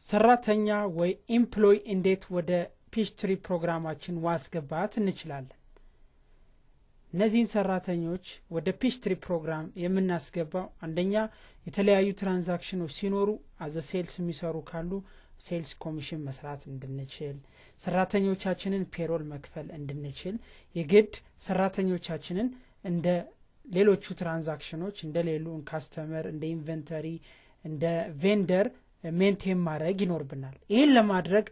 ሰራተኛ ወይ ኢምፕሎይ እንዴት ወደ ፒችትሪ ፕሮግራማችን ማስገባት እንችላለን? እነዚህን ሰራተኞች ወደ ፒችትሪ ፕሮግራም የምናስገባው አንደኛ የተለያዩ ትራንዛክሽኖች ሲኖሩ አዘ ሴልስ የሚሰሩ ካሉ ሴልስ ኮሚሽን መስራት እንድንችል፣ ሰራተኞቻችንን ፔሮል መክፈል እንድንችል የግድ ሰራተኞቻችንን እንደ ሌሎቹ ትራንዛክሽኖች እንደ ሌሉ ካስተመር እንደ ኢንቨንተሪ እንደ ቬንደር ሜንቴን ማድረግ ይኖርብናል። ይህን ለማድረግ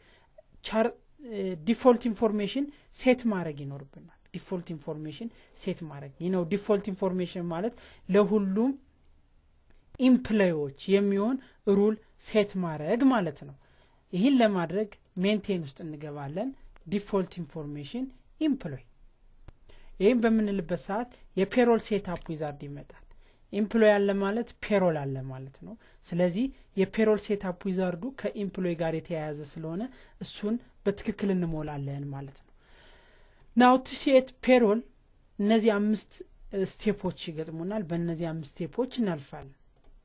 ዲፎልት ኢንፎርሜሽን ሴት ማድረግ ይኖርብናል። ዲፎልት ኢንፎርሜሽን ሴት ማድረግ ይህ ነው። ዲፎልት ኢንፎርሜሽን ማለት ለሁሉም ኢምፕሎዮች የሚሆን ሩል ሴት ማድረግ ማለት ነው። ይህን ለማድረግ ሜንቴን ውስጥ እንገባለን። ዲፎልት ኢንፎርሜሽን ኢምፕሎይ ይህም በምንልበት ሰዓት የፔሮል ሴትአፕ ዊዛርድ ይመጣል። ኢምፕሎይ አለ ማለት ፔሮል አለ ማለት ነው። ስለዚህ የፔሮል ሴትአፕ ዊዛርዱ ከኢምፕሎይ ጋር የተያያዘ ስለሆነ እሱን በትክክል እንሞላለን ማለት ነው። ናው ቱ ፔሮል እነዚህ አምስት ስቴፖች ይገጥሙናል። በእነዚህ አምስት ስቴፖች እናልፋለን።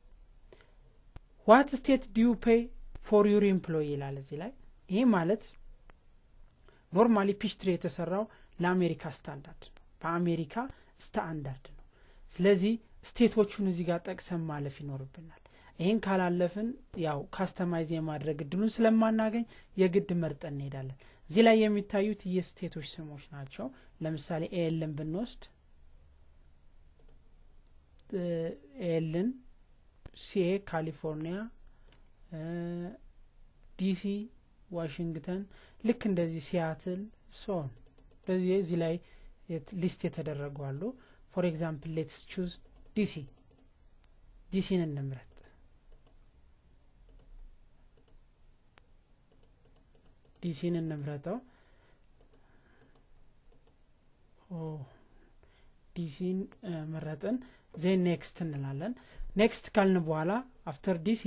ዋት ስቴት ዲዩ ፔይ ፎር ዩር ኢምፕሎይ ይላል እዚህ ላይ። ይሄ ማለት ኖርማሊ ፒችትሪ የተሰራው ለአሜሪካ ስታንዳርድ ነው፣ በአሜሪካ ስታንዳርድ ነው። ስለዚህ ስቴቶቹን እዚህ ጋር ጠቅሰን ማለፍ ይኖርብናል። ይህን ካላለፍን ያው ካስተማይዝ የማድረግ እድሉን ስለማናገኝ የግድ መርጠን እንሄዳለን። እዚህ ላይ የሚታዩት የስቴቶች ስሞች ናቸው። ለምሳሌ ኤልን ብንወስድ ኤልን ሲኤ ካሊፎርኒያ፣ ዲሲ ዋሽንግተን፣ ልክ እንደዚህ ሲያትል ሶን እንደዚህ እዚህ ላይ ሊስት የተደረጉ አሉ። ፎር ኤግዛምፕል ሌትስ ቹዝ ዲሲ ዲሲን እንምረጥ። ዲሲን እንምረጠው። ዲሲን መረጥን። ዜን ኔክስት እንላለን። ኔክስት ካልን በኋላ አፍተር ዲሲ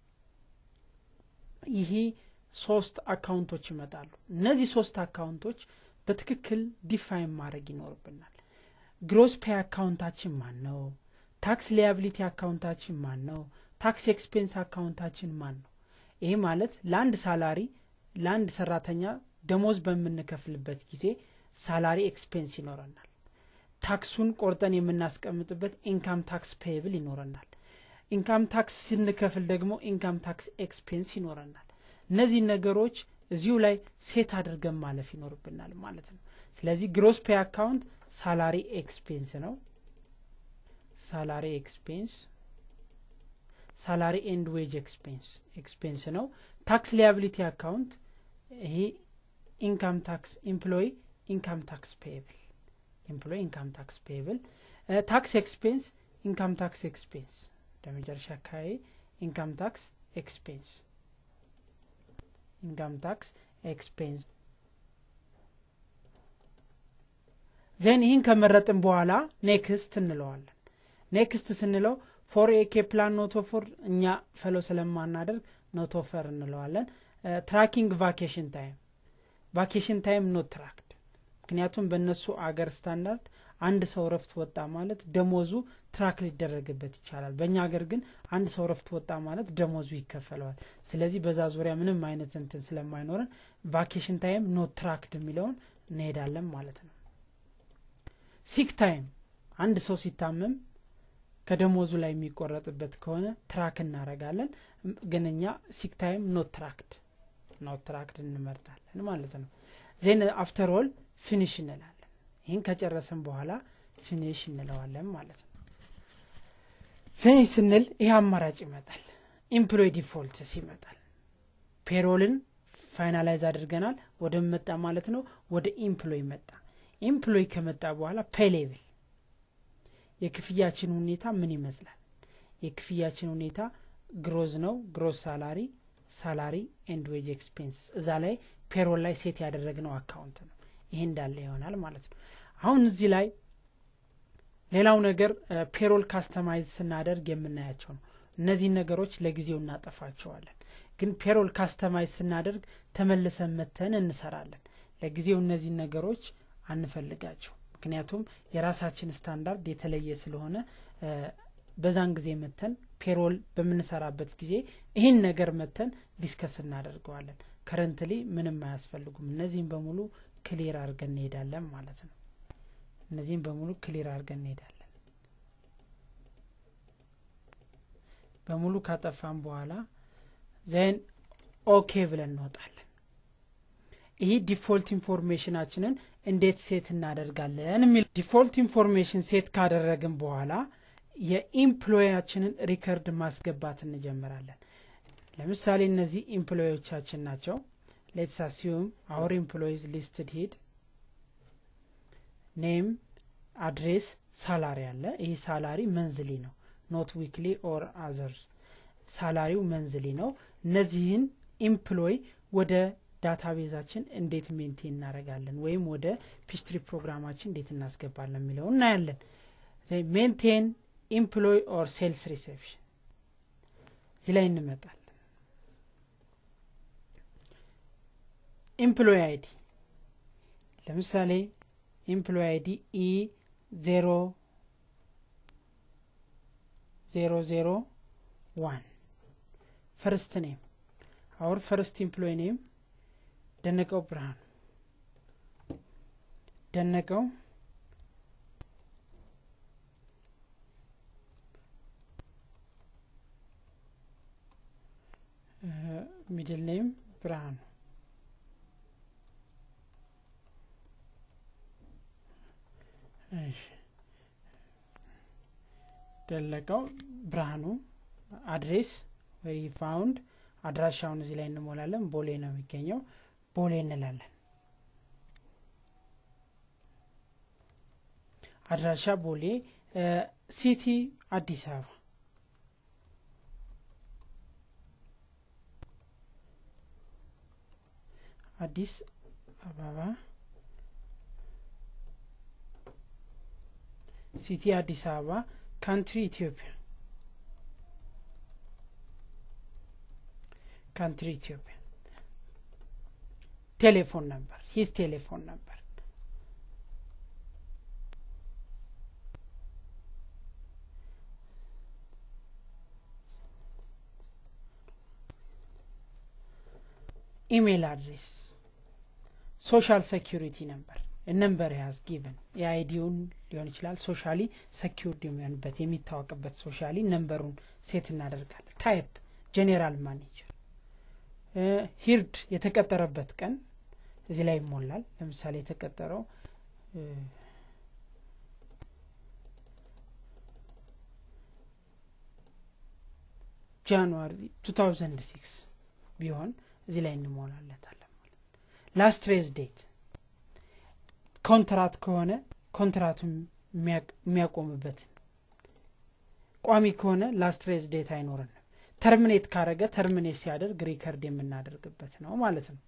ይሄ ሶስት አካውንቶች ይመጣሉ። እነዚህ ሶስት አካውንቶች በትክክል ዲፋይን ማድረግ ይኖርብናል። ግሮስ ፔይ አካውንታችን ማን ነው? ታክስ ሊያቢሊቲ አካውንታችን ማን ነው? ታክስ ኤክስፔንስ አካውንታችን ማን ነው? ይሄ ማለት ለአንድ ሳላሪ ለአንድ ሰራተኛ ደሞዝ በምንከፍልበት ጊዜ ሳላሪ ኤክስፔንስ ይኖረናል። ታክሱን ቆርጠን የምናስቀምጥበት ኢንካም ታክስ ፔይብል ይኖረናል። ኢንካም ታክስ ስንከፍል ደግሞ ኢንካም ታክስ ኤክስፔንስ ይኖረናል። እነዚህ ነገሮች እዚሁ ላይ ሴት አድርገን ማለፍ ይኖርብናል ማለት ነው። ስለዚህ ግሮስ ፔይ አካውንት ሳላሪ ኤክስፔንስ ነው። ሳላሪ ኤክስፔንስ ሳላሪ ኤንድ ዌጅ ኤክስፔንስ ኤክስፔንስ ነው። ታክስ ሊያቢሊቲ አካውንት ይሄ ኢንካም ታክስ ኤምፕሎይ ኢንካም ታክስ ፔየብል ኤምፕሎይ ኢንካም ታክስ ፔየብል ታክስ ኤክስፔንስ ኢንካም ታክስ ኤክስፔንስ ለመጨረሻ አካባቢ ኢንካም ታክስ ኤክስፔንስ ኢንካም ታክስ ኤክስፔንስ ዜን ይህን ከመረጥን በኋላ ኔክስት እንለዋለን። ኔክስት ስንለው ፎር ኤኬ ፕላን ኖቶፎር እኛ ፈሎ ስለማናደርግ ኖቶፈር እንለዋለን። ትራኪንግ ቫኬሽን ታይም ቫኬሽን ታይም ኖት ትራክድ ምክንያቱም በእነሱ አገር ስታንዳርድ አንድ ሰው ረፍት ወጣ ማለት ደሞዙ ትራክ ሊደረግበት ይቻላል። በእኛ ሀገር ግን አንድ ሰው ረፍት ወጣ ማለት ደሞዙ ይከፈለዋል። ስለዚህ በዛ ዙሪያ ምንም አይነት እንትን ስለማይኖረን ቫኬሽን ታይም ኖት ትራክድ የሚለውን እንሄዳለን ማለት ነው። ሲክ ታይም አንድ ሰው ሲታመም ከደሞዙ ላይ የሚቆረጥበት ከሆነ ትራክ እናረጋለን። ግን እኛ ሲክ ታይም ኖት ትራክድ ኖት ትራክድ እንመርጣለን ማለት ነው። ዜን አፍተር ኦል ፊኒሽ እንላለን። ይህን ከጨረስን በኋላ ፊኒሽ እንለዋለን ማለት ነው። ፊኒሽ ስንል ይህ አማራጭ ይመጣል። ኢምፕሎይ ዲፎልትስ ይመጣል። ፔሮልን ፋይናላይዝ አድርገናል። ወደ መጣ ማለት ነው። ወደ ኢምፕሎይ መጣ። ኢምፕሎይ ከመጣ በኋላ ፔይ ሌቭል የክፍያችን ሁኔታ ምን ይመስላል? የክፍያችን ሁኔታ ግሮዝ ነው። ግሮዝ ሳላሪ፣ ሳላሪ ኤንድ ዌጅ ኤክስፔንስስ እዛ ላይ ፔሮል ላይ ሴት ያደረግነው አካውንት ነው። ይሄ እንዳለ ይሆናል ማለት ነው። አሁን እዚህ ላይ ሌላው ነገር ፔሮል ካስተማይዝ ስናደርግ የምናያቸው ነው። እነዚህን ነገሮች ለጊዜው እናጠፋቸዋለን። ግን ፔሮል ካስተማይዝ ስናደርግ ተመልሰን መተን እንሰራለን። ለጊዜው እነዚህን ነገሮች አንፈልጋቸው። ምክንያቱም የራሳችን ስታንዳርድ የተለየ ስለሆነ በዛን ጊዜ መተን ፔሮል በምንሰራበት ጊዜ ይህን ነገር መተን ዲስከስ እናደርገዋለን ከረንትሊ ምንም አያስፈልጉም እነዚህም በሙሉ ክሊር አድርገን እንሄዳለን ማለት ነው እነዚህም በሙሉ ክሊር አድርገን እንሄዳለን በሙሉ ካጠፋን በኋላ ዜን ኦኬ ብለን እንወጣለን ይህ ዲፎልት ኢንፎርሜሽናችንን እንዴት ሴት እናደርጋለን የሚል ዲፎልት ኢንፎርሜሽን ሴት ካደረግን በኋላ የኢምፕሎያችንን ሪከርድ ማስገባት እንጀምራለን ለምሳሌ እነዚህ ኢምፕሎዮቻችን ናቸው ሌትስ አሲዩም አወር ኢምፕሎይዝ ሊስትድ ሂድ ኔም አድሬስ ሳላሪ አለ ይህ ሳላሪ መንዝሊ ነው ኖት ዊክሊ ኦር አዘርስ ሳላሪው መንዝሊ ነው እነዚህን ኢምፕሎይ ወደ ዳታቤዛችን እንዴት ሜንቴን እናደረጋለን ወይም ወደ ፒስትሪ ፕሮግራማችን እንዴት እናስገባለን የሚለው እናያለን ሜንቴን ኢምፕሎይ ኦር ሴልስ ሪሴፕሽን እዚህ ላይ እንመጣለን ኢምፕሎይ አይዲ ለምሳሌ ኢምፕሎይ አይዲ ኢ ዜሮ ዜሮ ዜሮ ዋን ፈርስት ኔም አውር ፈርስት ኢምፕሎይ ኔም ደነቀው ብርሃኑ ደነቀው ሚድል ኔም ብርሃኑ ደለቀው ብርሃኑ አድሬስ ወይ ፋውንድ አድራሻውን እዚህ ላይ እንሞላለን ቦሌ ነው የሚገኘው ቦሌ እንላለን አድራሻ ቦሌ ሲቲ አዲስ አበባ አዲስ አበባ ሲቲ አዲስ አበባ ካንትሪ ኢትዮጵያ ካንትሪ ኢትዮጵያ ቴሌፎን ነበር ሂስ ቴሌፎን ነበር ኢሜይል አድሬስ ሶሻል ሴኪሪቲ ነበር ነምበር ያዝ ጊቨን የአይዲውን ሊሆን ይችላል ሶሻሊ ሰኪርድ የሚሆንበት የሚታወቅበት ሶሻሊ ነምበሩን ሴት እናደርጋለን ታይፕ ጄኔራል ማኔጀር ሂርድ የተቀጠረበት ቀን እዚህ ላይ ይሞላል ለምሳሌ የተቀጠረው ጃንዋሪ 2006 ቢሆን እዚህ ላይ እንሞላለታለን ላስት ሬዝ ዴት ኮንትራት ከሆነ ኮንትራቱን የሚያቆምበትን ቋሚ ከሆነ ላስት ሬዝ ዴት አይኖረንም ተርሚኔት ካረገ ተርሚኔት ሲያደርግ ሪከርድ የምናደርግበት ነው ማለት ነው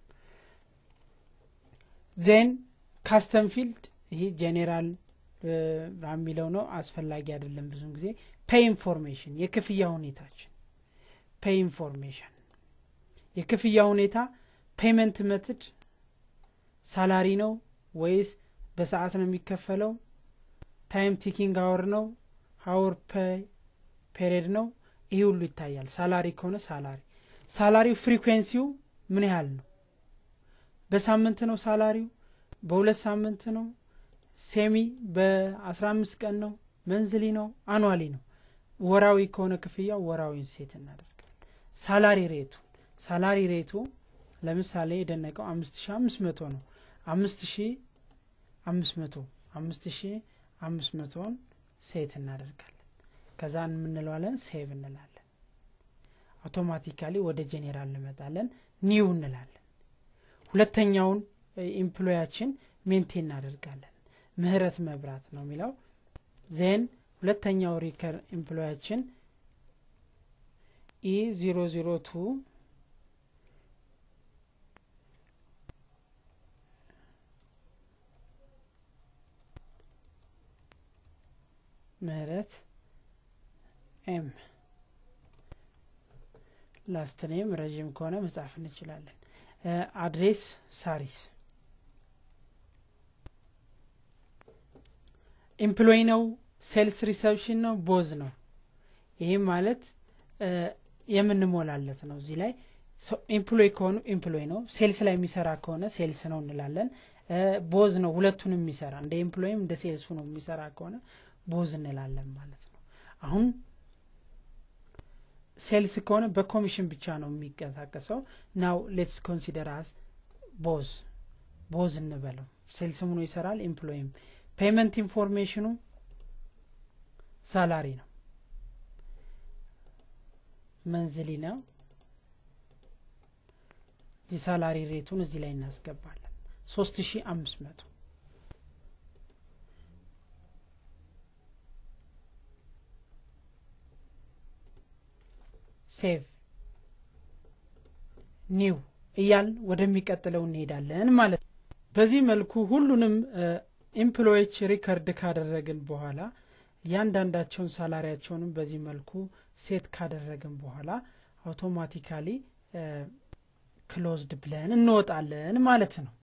ዜን ካስተም ፊልድ ይህ ጄኔራል የሚለው ነው አስፈላጊ አይደለም ብዙን ጊዜ ፔይ ኢንፎርሜሽን የክፍያ ሁኔታችን ፔይ ኢንፎርሜሽን የክፍያ ሁኔታ ፔመንት መትድ ሳላሪ ነው ወይስ በሰዓት ነው የሚከፈለው ታይም ቲኪንግ አወር ነው ሀወር ፔሪድ ነው ይህ ሁሉ ይታያል ሳላሪ ከሆነ ሳላሪ ሳላሪው ፍሪኩዌንሲው ምን ያህል ነው በሳምንት ነው ሳላሪው በሁለት ሳምንት ነው ሴሚ በአስራ አምስት ቀን ነው መንዝሊ ነው አኗሊ ነው ወራዊ ከሆነ ክፍያው ወራዊን ሴት እናደርጋለን ሳላሪ ሬቱ ሳላሪ ሬቱ ለምሳሌ የደነቀው አምስት ሺ አምስት መቶ ነው አምስት ሺ አምስት መቶ አምስት ሺ አምስት መቶን ሴት እናደርጋለን ከዛ የምንለዋለን ሴቭ እንላለን አውቶማቲካሊ ወደ ጄኔራል እንመጣለን ኒው እንላለን ሁለተኛውን ኢምፕሎያችን ሜንቴን እናደርጋለን ምህረት መብራት ነው የሚለው ዜን ሁለተኛው ሪከር ኢምፕሎያችን ኢ ዜሮ ዜሮ ቱ ምህረት ኤም ላስት ኔም ረዥም ከሆነ መጻፍ እንችላለን አድሬስ ሳሪስ ኤምፕሎይ ነው ሴልስ ሪሰፕሽን ነው ቦዝ ነው ይህም ማለት የምንሞላለት ነው እዚህ ላይ ኤምፕሎይ ከሆኑ ኤምፕሎይ ነው ሴልስ ላይ የሚሰራ ከሆነ ሴልስ ነው እንላለን ቦዝ ነው ሁለቱን የሚሰራ እንደ ኤምፕሎይም እንደ ሴልሱ ነው የሚሰራ ከሆነ ቦዝ እንላለን ማለት ነው አሁን ሴልስ ከሆነ በኮሚሽን ብቻ ነው የሚንቀሳቀሰው ናው ሌትስ ኮንሲደር አስ ቦዝ ቦዝ እንበለው ሴልስ ምኖ ይሰራል ኤምፕሎይም ፔመንት ኢንፎርሜሽኑ ሳላሪ ነው መንዝሊ ነው የሳላሪ ሬቱን እዚህ ላይ እናስገባለን ሶስት ሺ አምስት መቶ ሴቭ ኒው እያል ወደሚቀጥለው እንሄዳለን ማለት ነው በዚህ መልኩ ሁሉንም ኤምፕሎዎች ሪከርድ ካደረግን በኋላ እያንዳንዳቸውን ሳላሪያቸውንም በዚህ መልኩ ሴት ካደረግን በኋላ አውቶማቲካሊ ክሎዝድ ብለን እንወጣለን ማለት ነው